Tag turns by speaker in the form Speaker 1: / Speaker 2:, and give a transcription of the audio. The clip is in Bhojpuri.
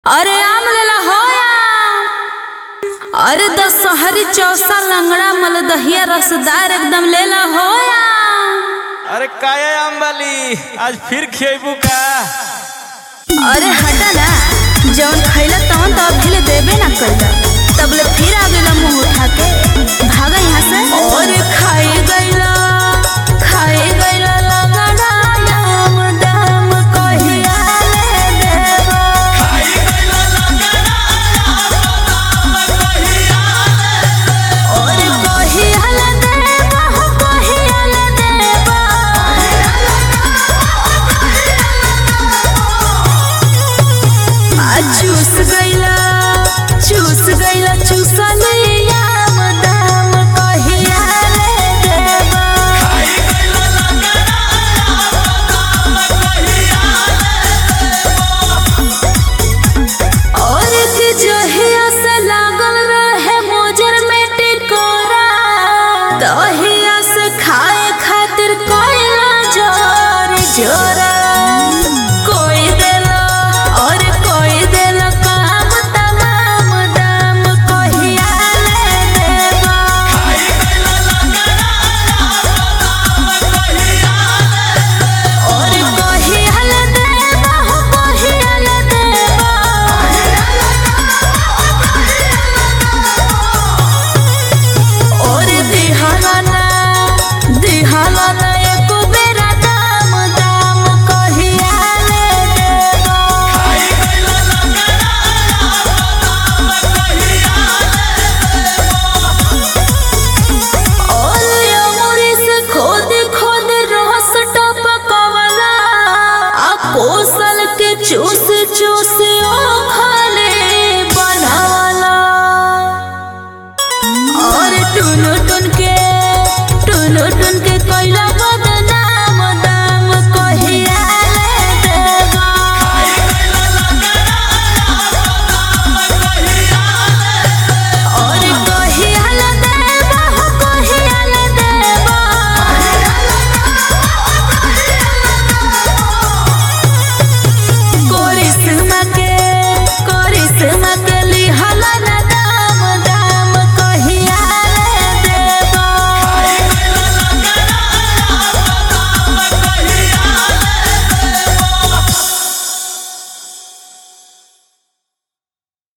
Speaker 1: अरे आम लेला हो अरे दशहरी चौसा लंगड़ा मलदहिया रसदार एकदम लेला हो
Speaker 2: अरे काया अम्बाली आज फिर खेबू का
Speaker 1: अरे हटा ना जौन खैला तवन तो अभी ले देबे ना कइला तब ले फिर आ गइला मुंह उठा के भागा यहाँ से और खाए गइला खाए गइला लंगड़ा आम दाम कहिया ले देबो और कहिया ले देबो हो कहिया ले देबो आ चूस गइला चूस गइला चूसलिया दाम कहिया ले देबो और के जहिया से लागल रहे मोजर में टिकोरा दहिया से खाए खातिर कोयला जोर जोरा कोई देला और कोई देला काम तमाम दाम कहिया ले देबो और कहिया ले देबो हो कहिया ले देबो और दिहाना दिहाना एको बेरा दाम दाम कहिया ले देबो और अमरी से खोद खोद रस टपकवला आ कोसल के चूस चूस